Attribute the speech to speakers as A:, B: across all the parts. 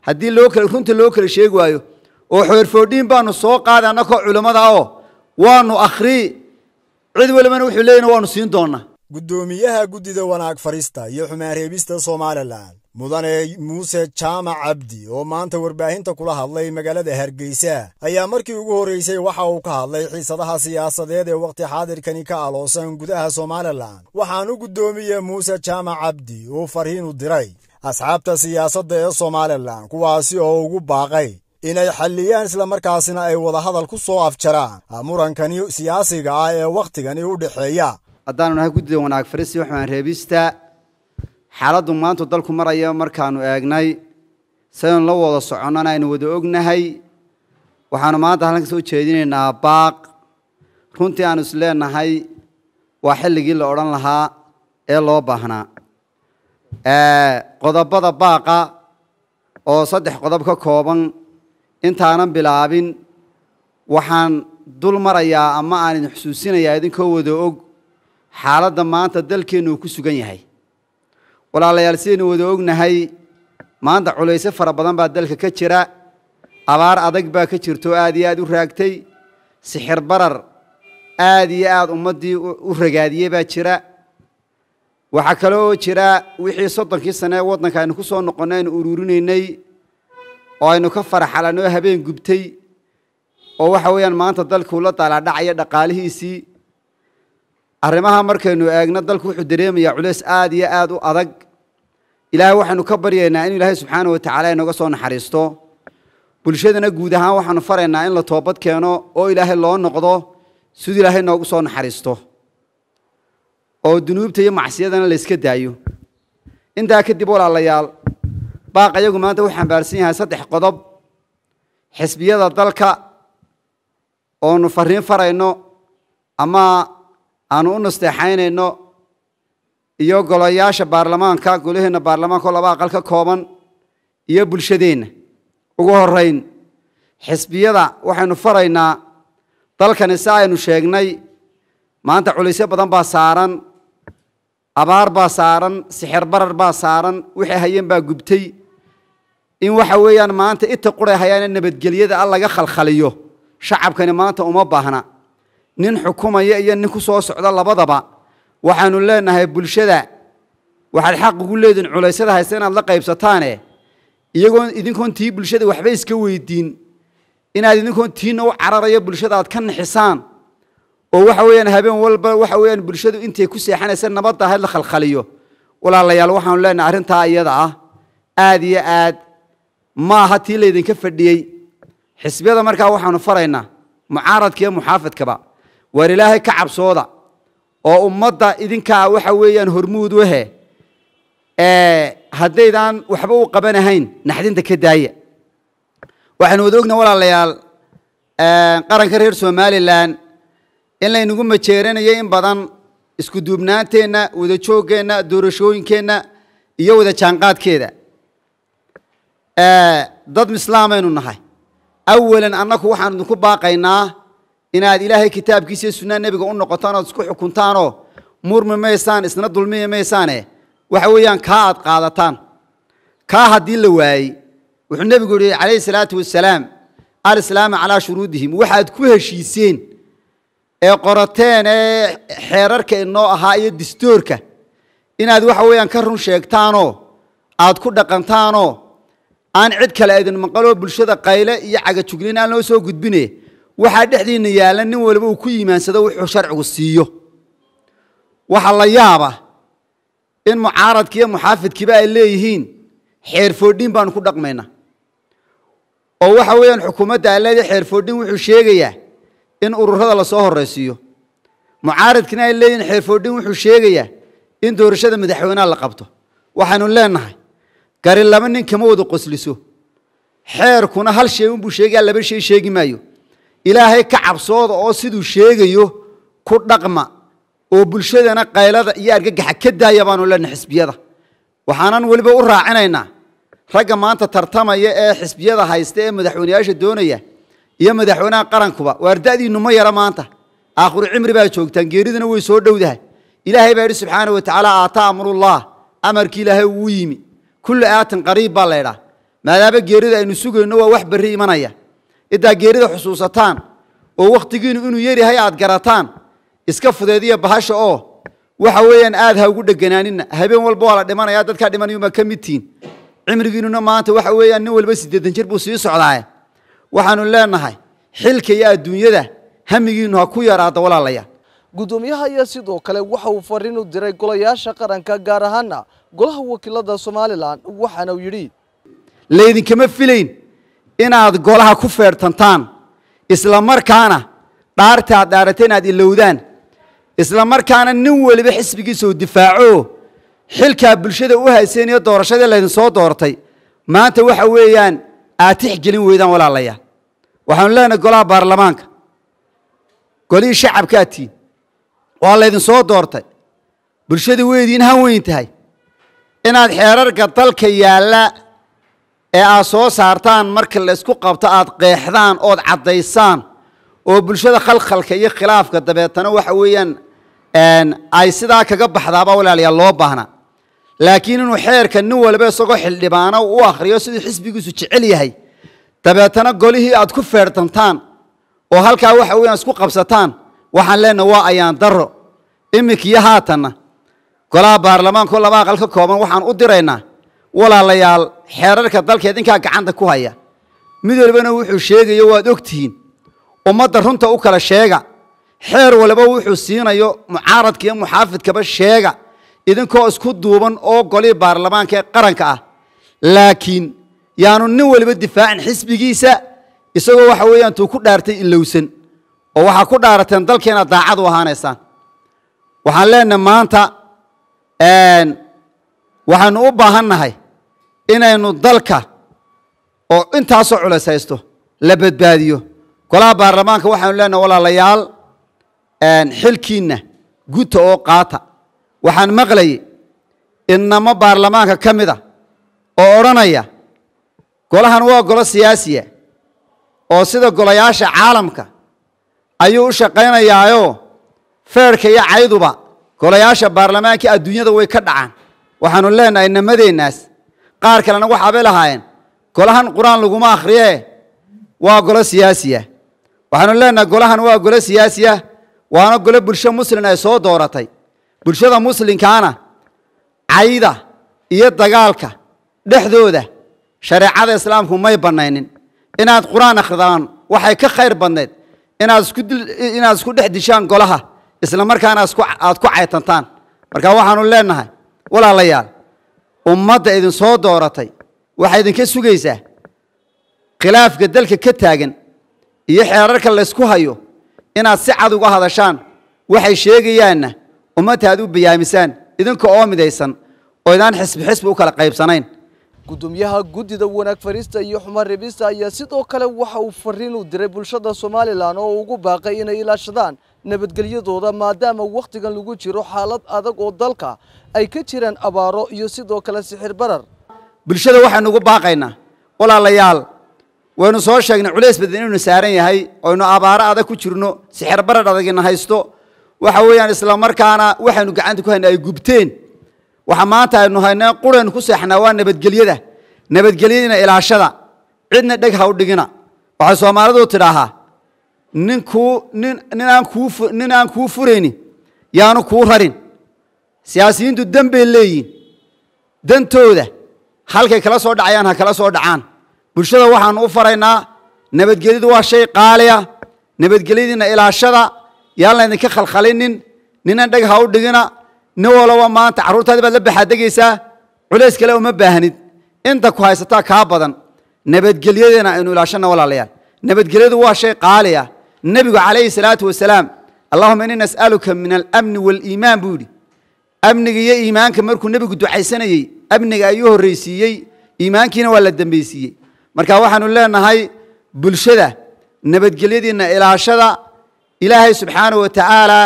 A: haddii loo kala runta loo kala sheegi waayo oo xeerfoodhiin baanu soo qaaday annakoo culimmada oo waanu akhrii cid walibana wuxuu leeyahin waanu siin doonaa
B: guddoomiyaha guddida wanaag farista iyo xumaan reebista somalilan mudane muuse jaamac cabdi oo maanta warbaahinta kula hadlay magaalada hargeysa ayaa markii ugu horreysay waxa uu ka hadlay xiisadaha siyaasadeed ee wakhti xaadirkani ka aloosan gudaha somalilan waxaanu guddoomiye muuse jaamac cabdi uu farhiin u diray asxaabta siyaasadda ee somalilan kuwaasi oo ugu baaqay inay xalliyaan islamarkaasina ay wadahadal ku soo afjaraan murankani siyaasiga ah ee wakhtigani u dhexeeya
A: haddaanu nahay guddida wanaag farisi waxaan reebista xaaladdu maantu dalku maraya markaanu eegnay saynu la wada soconnana aynu wada ognahay waxaanu maanta halkan ka soo jeedinaynaa baaq runtii aanu is leenahay waa xilligii la odhan lahaa ee loo baahnaa qodobada baaqa oo saddex qodob ka kooban intaanan bilaabin waxaan dul marayaa ama aan idin xusuusinayaa idinkoo wada og xaaladda maanta dalkeennu uu ku sugan yahay walaalayaal sidaynu wada ognahay maanta culayse fara badan baa dalka ka jira abaar adag baa ka jirta oo aad iyo aad u raagtay sixir barar aad iyo aad ummaddii u ragaadiyey baa jira waxaa kale oo jira wixii soddonkii sane ee waddanka aynu ku soo noqonnay aynu ururinaynay oo aynu ka faraxalanoo habeen gubtay oo waxa weeyaan maanta dalkuu la daalaadhacaya dhaqaalihiisii arrimaha markaynu eegno dalku wuxuu dareemayaa culays aad iyo aad u adag ilaahay waxaynu ka baryaynaa inu ilaahay subxaana wa tacaala inooga soo naxariisto bulshadana guud ahaan waxaanu faraynaa in la toobad keeno oo ilaahay loo noqdo siduu ilaahay noogu soo naxariisto oo dunuubta iyo macsiyadana la yska daayo intaa kadib walaalayaal baaq ayagu maanta wuxuu xambaarsan yahay saddex qodob xisbiyada dalka oonu fariin farayno ama aanu u nasteexaynayno iyo golayaasha baarlamaanka golaheenna baarlamaanka oo laba aqal ka kooban iyo bulshadeenna ugu horeyn xisbiyada waxaynu faraynaa dalkani si aynu sheegnay maanta culaysyo badan baa saaran abaar baa saaran sixir barar baa saaran wixii hayeen baa gubtay in waxa weeyaan maanta ita quray hayaane nabadgelyada al laga khalkhaliyo shacabkani maanta uma baahna nin xukumaya iyo nin ku soo socda labadaba waxaanu leenahay bulshada waxaad xaq ugu leedihin culaysada haysta inaad la qaybsataane iyagoon idinkoon tii bulshada waxba iska weydiin inaad idinkoon tiina u cararayo bulshada aad ka nixisaan oo waxa weeyaan habeen walba waxa weeyaan bulshadu intay ku seexanaysa nabadda ahayd la khalkhaliyo walaalayaal waxaanu leenahay arrintaa iyada ah aad iyo aad ma aha tii laydinka fadhiyey xisbiyada markaa waxaanu faraynaa mucaaradka iyo muxaafidkaba waar ilaahay ka cabsooda oo ummadda idinkaa waxa weeyaan hormuud wahe haddaydaan waxba u qabanahayn naxdinta ka daaya waxaanu wada ogna walaalayaal qaranka reer somalilan in laynagu majeeranayo in badan isku duubnaanteenna wada jooggeenna doorashooyinkeenna iyo wada jaanqaadkeeda dad mislaamaynu nahay awalan annaku waxaanu idinku baaqaynaa inaad ilaahay kitaabkiisa iyo sunnaa nebiga u noqotaan ood isku xukuntaanoo murmi maysaan isna dulmiyi maysaane waxa weeyaan kaa aad qaadataan kaa haddii la waayey wuxuu nebigu yihi calayhi salaatu wasalaam alislaama calaa shuruudihim waxaad ku heshiiseen ee qorateen ee xeerarka inoo ahaa iyo distoorka inaad waxa weeyaan ka run sheegtaanoo aad ku dhaqantaanoo aan cid kale idin maqaloo bulshada qayle iyo cagajuglin aan loo soo gudbine waxaa dhexdiinna yaalla nin waliba uu ku yimaansado wuxuu sharcigu siiyo waxaa la yaaba in mucaaradki iyo muxaafidkiiba ay leeyihiin xeerfoodhin baanu ku dhaqmaynaa oo waxa weeyaan xukuumadda ay leedahay xeerfoodhin wuxuu sheegayaa in ururada lasoo horraysiiyo mucaaradkina ay leeyihiin xeerfoodhin wuxuu sheegayaa in doorashada madaxweynaha la qabto waxaanu leenahay gari laba nin kama wada qosliso xeerkuna hal shay unbuu sheegaya laba shay sheegi maayo ilaahay ka cabsooda oo siduu sheegayo ku dhaqma oo bulshadana qaylada iyo argagaxa ka daaya baanu leenahay xisbiyada waxaanan weliba u raacinaynaa ragga maanta tartamaya ee xisbiyada haysta ee madaxweyneyaasha doonaya iyo madaxweynaha qarankuba waarda'diinnu ma yara maanta aakhiru cimri baa joogtaan geeriduna way soo dhowdahay ilaahay baa yidhi subxaana wa tacaala aataa amrullah amarkii ilaahay wuu yimi kullu aatin qariib baa laydhaa maadaama geerida aynu sugayno waa wax berri imanaya intaa geerida xusuusataan oo wakhtigiinu inuu yaryahay aad garataan iska fudeediya bahasha oo waxa weeyaan aad ha ugu dheganaanina habeen walba waa la dhimanaya dadkaa dhimanayuma ka mid tihiin cimrigiinuna maanta waxa weeyaan nin walba siddeetan jir buu sii socdaaye waxaanu leenahay xilka iyo adduunyada hamigiinu ha ku yaraada walaalayaal
C: guddoomiyaha ayaa sidoo kale waxa uu fariin u diray golayaasha qaranka gaar ahaana golaha wakiilada somalilan waxaana uu yidhi
A: laydinkama filayn inaad golaha ku feertantaan isla markaana dhaarta aad dhaarata inaad ilowdaan isla markaana nin weliba xisbigiisa uu difaaco xilkaa bulshada u hayseen iyo doorashadii laydin soo doortay maanta waxa weeyaan aad tixgelin weydaan walaalayaal waxaanu leenahay golaha baarlamaanka golihii shacabkaad tihiin waa laydin soo doortay bulshadii weydiin han weyn tahay inaad xeerarka dalka yaalla ee aad soo saartaan marka la isku qabto aad qeexdaan ood caddaysaan oo bulshada khalkhalka iyo khilaafka dabeetana waxa weeyaan ay sidaa kaga baxdaaba walaalayaal loo baahna laakiin inuu xeerka nin walba isagoo xildhibaano u akhriyo siduu xisbigiisu jecel yahay dabeetana golihii aad ku feertantaan oo halkaa waxa weeyaan isku qabsataan waxaan leenahay waa ayaan daro iminkiyo haatanna golaha baarlamaanka oo laba aqal ka kooban waxaan u diraynaa walaalayaal xeerarka dalka idinkaa gacanta ku haya mid walbana wuxuu sheegayo waad ogtihiin ummadda runta u kala sheega xeer walba wuxuu siinayo mucaaradka iyo muxaafidkaba sheega idinkoo isku duuban oo golihii baarlamaanka ee qaranka ah laakiin yaanu nin waliba difaacin xisbigiisa isagoo waxa weeyaan tuu ku dhaartay ilowsan oo waxaa ku dhaarateen dalkeena daacad u ahaanaysaan waxaan leenahay maanta waxaanu u baahan nahay inaynu dalka oo intaasoo culays haysto la badbaadiyo golaha baarlamaanka waxaanu leenahay walaalayaal xilkiinna guta oo qaata waxaan maqlayay inamo baarlamaanka ka mid a oo odhanaya golahan waa golo siyaasiya oo sida golayaasha caalamka ayuu u shaqaynayaayoo feerhka iyo cayduba golayaasha baarlamaanka adduunyada way ka dhacaan waxaanu leenahay namadeennaas qaar kalena waxaabay lahaayeen golahan qur-aan laguma akhriyee waa golo siyaasiya waxaanu leenahay golahan waa golo siyaasiya waana golo bulsho muslin ay soo dooratay bulshada muslinkaana cayda iyo dagaalka dhexdooda shareecada islaamku may bannaynin inaad qur-aan akhridaan waxay ka khayr badnayd inaad isku inaad isku dhex dishaan golaha isla markaana aad ku caytantaan marka waxaanu leenahay walaalayaal ummadda idin soo dooratay waxay idinka sugaysaa khilaafka dalka ka taagan iyo xeerarka laysku hayo inaad si cad uga hadashaan waxay sheegayaanna ummadta aad u bayaamisaan idinka oo midaysan oo idaan xisbi xisbi u kala qaybsanayn
C: guddoomiyaha guddida wanaag fariista iyo xumaan reebista ayaa sidoo kale waxa uu fariin u diray bulshada somalilan oo ugu baaqay inay ilaashadaan nabadgelyadooda maadaama wakhtigan lagu jiro xaalad adag oo dalka ay ka jiraan abaaro iyo sidoo kale sixir barar
A: bulshada waxaynu ugu baaqaynaa walaalayaal waynu soo sheegnay culays badan inaynu saaran yahay oynu abaaro adag ku jirno sixir barar adagina haysto waxa weeyaan isla markaana waxaynu gacanta ku hayna ay gubteen waxa maanta aynu haynaa quraynu ku seexnaa waa nabadgelyada nabadgelyadina ilaashada cidna dheg ha u dhigina waxay soomaalidu tidhaahaa nin kuu nin nin aan kuu nin aan kuu furayni yaanu kuu rarin siyaasiyiintu dan bay leeyihin dantooda halkay kala soo dhacayaan ha kala soo dhacaan bulshada waxaanu u faraynaa nabadgelyadu waa shay qaaliya nabadgelyadiina ilaashada yaan laydinka khalkhalinin ninan dheg ha u dhigina nin walaba maanta carruurtaadi baad la baxaadegaysaa culays kale uma baahnid inta ku haysataa kaa badan nabadgelyadana aynu ilaashana walaalayaal nabadgelyadu waa shay qaaliya nebigu calayhi salaatu wasalaam allahuma inni nas'aluka min alamni waaliimaan buu yidhi amniga iyo iimaanka markuu nebigu ducaysanayey amniga ayuu horraysiiyey iimaankiina waa la dembeysiiyey marka waxaanu leenahay bulshada nabadgelyadiinna ilaashada ilaahay subxaanahu wa tacaala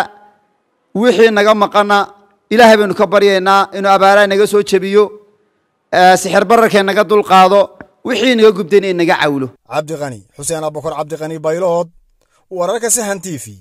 A: wixii naga maqana ilaahay baynu ka baryaynaa inuu abaaraha naga soo jebiyo sixir bararkee naga dulqaado wixii naga gubtayna in naga cawlo
B: cabdiqani xuseen abukar cabdiqani baylood wararka sahan t v